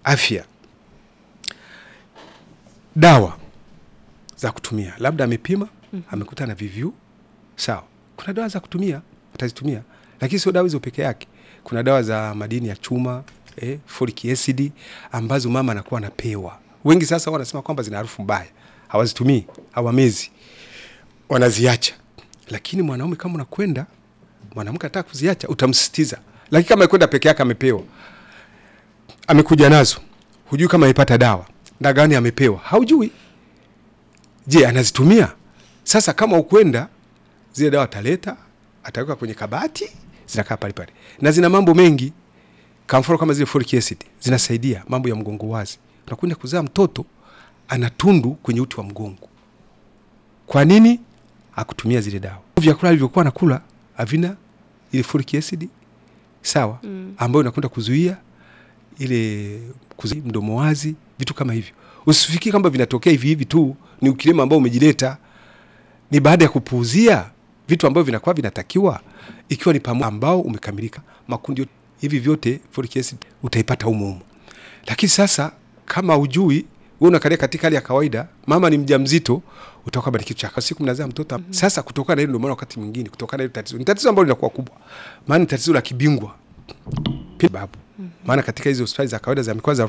afya, dawa za kutumia, labda amepima amekuta na VVU, sawa. Kuna dawa za kutumia utazitumia, lakini sio dawa hizo peke yake. Kuna dawa za madini ya chuma eh, folic acid ambazo mama anakuwa anapewa. Wengi sasa wanasema kwamba zina harufu mbaya, hawazitumii, hawamezi, wanaziacha. Lakini mwanaume kama unakwenda, mwanamke anataka kuziacha, utamsisitiza. Lakini kama kwenda peke yake, amepewa, amekuja nazo, hujui kama amepata dawa na gani amepewa, haujui. Je, anazitumia? Sasa kama ukwenda zile dawa ataleta, ataweka kwenye kabati, zinakaa pale pale na zina mambo mengi. Kwa mfano kama zile folic acid zinasaidia mambo ya mgongo wazi. Unakwenda kuzaa mtoto ana tundu kwenye uti wa mgongo. Kwa nini hakutumia zile dawa? Vyakula alivyokuwa anakula havina ile folic acid sawa, ambayo inakwenda kuzuia ile kuzuia mdomo wazi, vitu kama hivyo. Usifikiri kwamba vinatokea hivi hivi tu, ni ukilema ambao umejileta, ni baada ya kupuuzia vitu ambavyo vinakuwa vinatakiwa, ikiwa ni pamoja ambao umekamilika makundi yote hivi vyote, folic acid utaipata humo humo. Lakini sasa kama ujui wewe unakalia katika hali ya kawaida, mama ni mjamzito, utakuwa bado kitu cha siku mnazaa mtoto. Sasa kutokana na hilo, ndio maana wakati mwingine kutokana na hilo tatizo, ni tatizo ambalo linakuwa kubwa, maana ni tatizo la kibingwa pia babu, maana katika hizo hospitali za kawaida za mikoa za